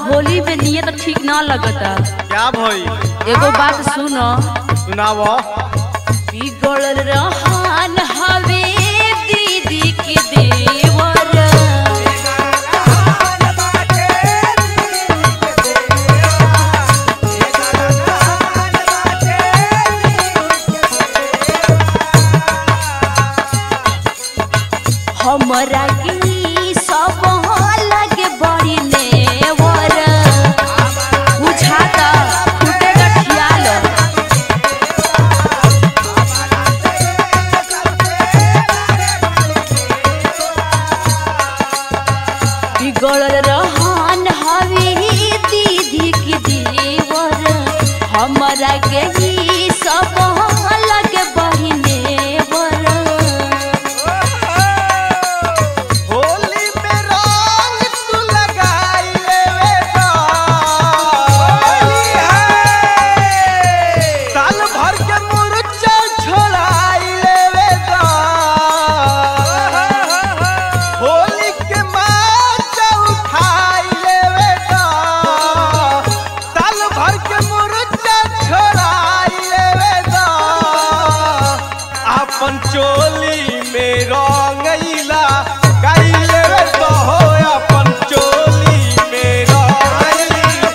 होली में नियत ठीक ना लगता क्या भई एगो बात सुनो सुनाव बिगड़ल रहन हवे दीदी के देवर हमरा के ई सब लगे बड़ी नेवर बुझाता टूटे गठियाल बिगड़ल रहन हवे दीदी के देवर हमरा के ई सब लगे बड़ी नेवर होली में रंग तू लगाई लेवे तो साल भर के मुरचा छोड़ाई लेवे तो होली के माचा उठाई लेवे तो साल भर के मुरचा छोड़ाई लेवे तो अपन चोली में रंगैला गाई लेवे तो हो अपन चोली में रंगैला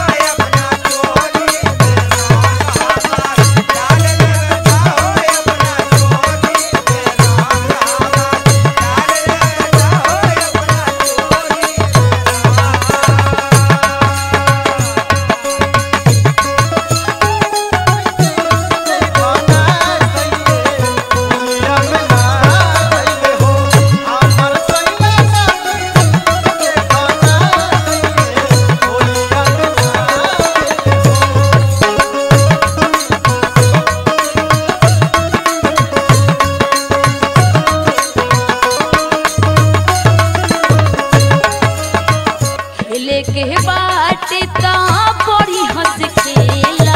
खेले के बाटे ता बड़ी हंस खेला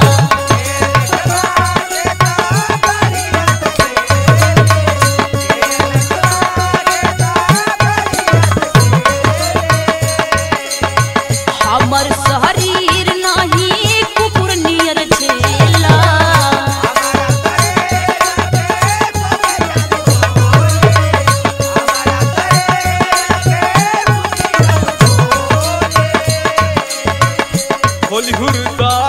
हमर शरीर नहीं कुकुर नियर छेला होली हुरदा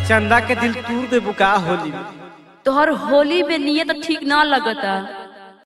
चंदा के दिल तूर दे बुका होली में तोहर होली में नियत ठीक ना लगता